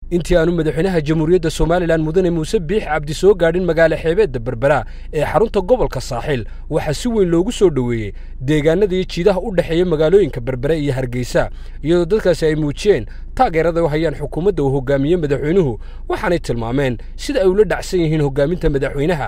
intii aanu madaxweynaha jamhuuriyadda somalilan mudane muuse biix cabdi soo gaadhin magaalo xeebeedda berbera ee xarunta gobolka saaxiil waxaa si weyn loogu soo dhoweeyey deegaanada iyo jiidaha u dhexeeya magaalooyinka berbere iyo hargeysa iyadoo dadkaasi ay muujiyeen taageerada u hayaan xukuumadda uu hogaamiye madaxweynuhu waxaanay tilmaameen sida ay ula dhacsan yihiin hogaaminta madaxweynaha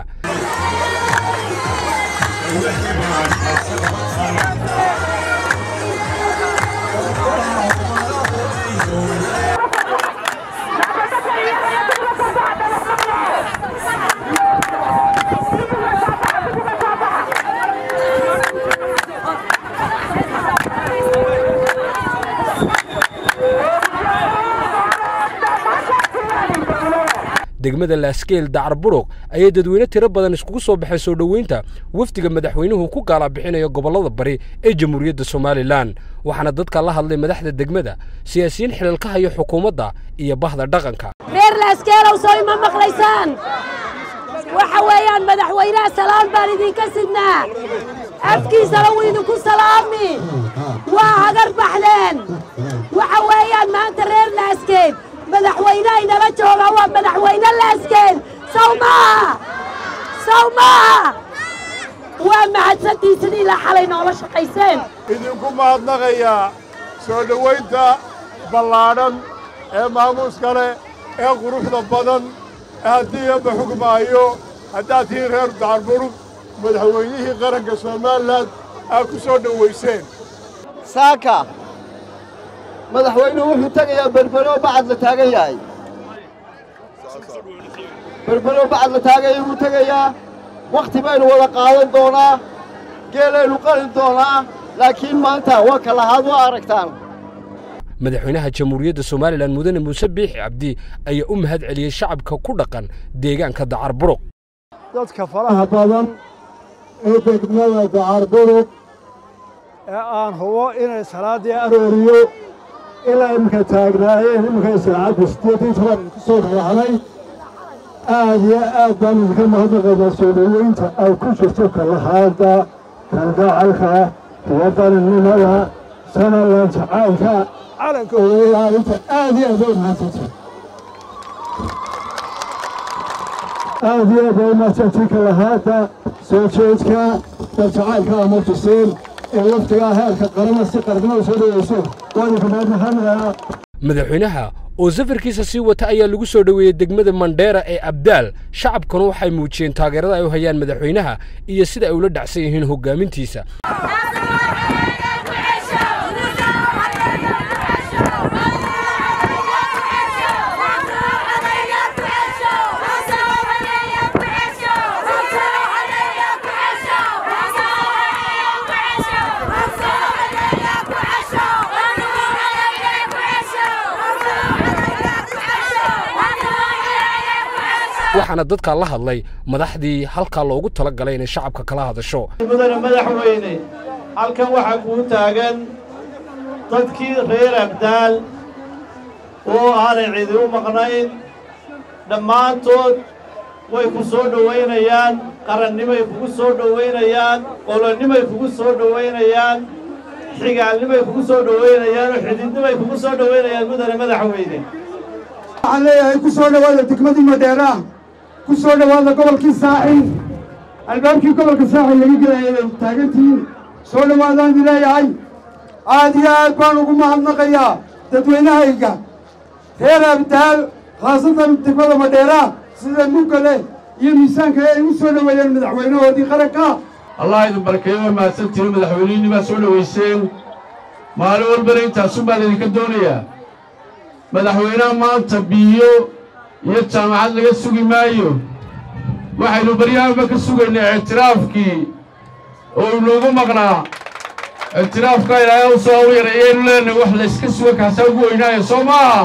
degmada laaskeel dacar buruq ayay dadweyne tiro badan iskugu soo baxay soo dhoweynta wafdiga madaxweynuhu ku gaalabixinayo gobollada bari ee jamhuuriyadda somalilan waxaana dadka la hadlay madaxda degmada siyaasiyiin xilalka hayo xukuumadda iyo bahda dhaqanka reer laaskeelow soo ima maqlaysaan waxa weeyaan madaxweynaha salaan baan idinka sidnaa afkiisana wuu idinku salaami waa hagar baxdeen waxa weeyaan maanta reer laaskeed madaxweynaha inala jooga waa madaxweyne laaskeed saw maaha saw maaha waa mahadsantiisin ilaa xalay noola shaqayseen idinku mahadnaqayaa soo dhowaynta ballaadhan ee maamuuska leh ee quruxda badan ee haddii eebba xugmaayo haddaad tihiin reer dacarburug madaxweynihii qaranka somalilan aad ku soo dhowayseen saaka madaxweynuhu wuxuu tegayaa berbero bacad la taagan yahay berbero bacad la taagan yahay wuu tegayaa wakhti baynu wada qaadan doonaa geelaynu qalin doonaa laakiin maanta waa ka lahaad waa aragtaan madaxweynaha jamhuuriyadda somalilan mudane muuse biixi cabdi ayaa u mahad celiyey shacabka ku dhaqan deegaanka dacar buruq dadka faraha badan ee degmada dacar buruq ee aan hubo inay salaaddii arooriyo ilaa iminka taagnaayeen iminka saacadda siddeedii toban ku soo raacday aad iyo aad baan idinka mahadnaqaynaa soo dhoweynta ay ku jirto kalahaadda kalgacalka iyo qalinimada sanalan jacaylka calanka ilaalinta aad iyo aad bay mahadsantahay aad iyo aad bay mahadsantahay kalahaadda soo jeedka daljacaylka ama tuseen ee waftigaa heerka qarama si qarnimada soo dhoweyseen waa idinka mahadnaqanayaa madaxweynaha oo safarkiisa sii wata ayaa lagu soo dhoweeyey degmada mandheera ee abdaal shacabkuna waxay muujiyeen taageerada ay u hayaan madaxweynaha iyo sida ay ula dhacsan yihiin hoggaamintiisa waxaana dadka la hadlay madaxdii halkaa loogu tala galay inay shacabka kala hadasho mudane madaxweyne halkan waxaa kuu taagan dadkii reer abdaal oo aanay cidi u maqnayn dhammaantood way ku soo dhowaynayaan qarannimay kugu soo dhowaynayaan qolonnimay kugu soo dhowaynayaan xigaalnimay kugu soo dhowaynayaan oo xididnimay kugu soo dhowaynayaan mudane madaxweyne waxaan leeyahay ku soo dhowaada degmadii madheeraah ku soo dhowaada gobolkii saaxiil albaabkii gobolka saaxiil laga gelayay bay taagantihiin soo dhowaadaan idin leeyahay aad iyo aad baan ugu mahadnaqayaa dadweynahayga reer abdaal khaasatan degmada madheeraah sida mugale iyo miisaanka ay u soo dhoweeyeen madaxweynahoodii qaranka allah idin barakeeyo waa mahadsantihiin madaxweynihii baa soo dhowayseen maalin walbana intaasun baan idinka doonayaa madaxweynaha maanta biyo iyo jaamacad laga sugi maayo waxaynu baryahanba ka sugaynay ictiraafkii oo inoogu maqnaa ictiraafka ilaahay u soo yareeyaynu leenahay wax layska suga kaasaa ugu weynaayo soo maaha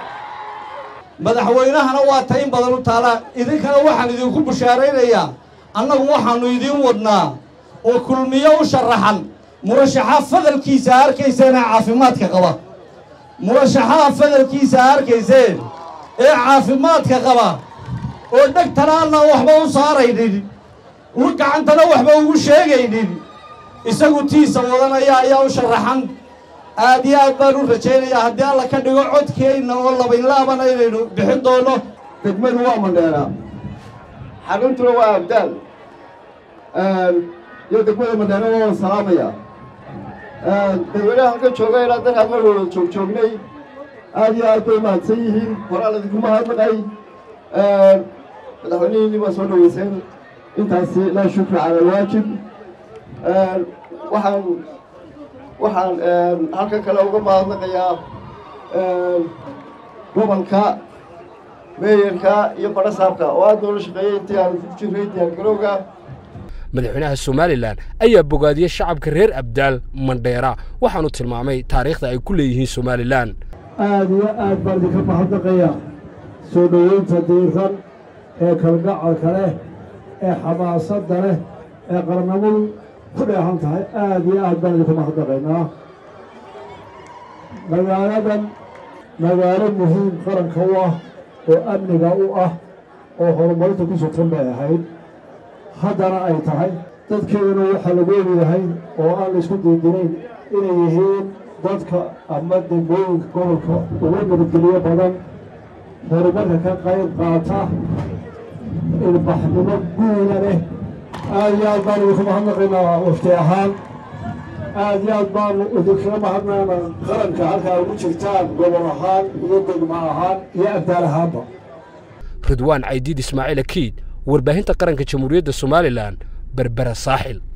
madaxweynahana waa ta in badan u taala idinkana waxaan idinku bushaaraynayaa annagu waxaannu idiin wadnaa oo kulmiyo u sharaxan murashaxa fadalkiisa arkayseena caafimaadka qaba murashaxaha fadalkiisa arkayseen ee caafimaadka qaba oo dhegtanaanna waxba u saaraynin u gacantana waxba ugu sheegaynin isagu tiisa wadanaya ayaa u sharaxan aad iyo aad baan u rajaynayaa haddii alla ka dhigo codkeenna oo labaynlaabana inaynu bixin doono degmadu waa mandheera xaruntuna waa abdaal iyo degmada mandheera waa salaamaya dadweynaha halkan jooga ilaa dalkaan mar wada joog joognay aad iyo aad bay mahadsan yihiin horaan idinku mahadnaqay madaxweynihiinni waa soo dhaweyseen intaasi laa shukra cala alwaajib waxaan waxaan halkan kale uga mahadnaqayaa gobolka meeyarka iyo badhasaabka oo aad noola shaqeeyey intii aan ku jirray diyaargarowga madaxweynaha somalilan ayaa bogaadiyey shacabka reer abdaal mandheera waxaanu tilmaamay taariikhda ay ku leeyihiin somalilan aad iyo aad baan idinka mahadnaqaya soo dhoweynta diiran ee kalgacalka leh ee xamaasadda leh ee qarnamadu ku dheehan tahay aad iyo aad baan idinku mahadnaqaynaa magaaladan magaalo muhiim qaranka u ah oo amniga u ah oo horumarinta ku sugtan bay ahayd haddana ay tahay dadkeeduna waxaa lagu ogyahay oo aan la isku diidinayn inay yihiin dadka ama degmooyinka gobolka uga nabadgeliyo badan horumarka ka qayb qaata ilbaxnimo guuda leh aad iyo aad baanu idinku mahadnaqaynaa wafti ahaan aad iyo aad baanu idinkaga mahadnaqaynaa qaranka halkaa ugu jirtaan gobol ahaan iyo degmo ahaan iyo abdaal ahaanba ridwaan caydiid ismaaciil akiid warbaahinta qaranka jamhuuriyadda somalilan berbera saaxil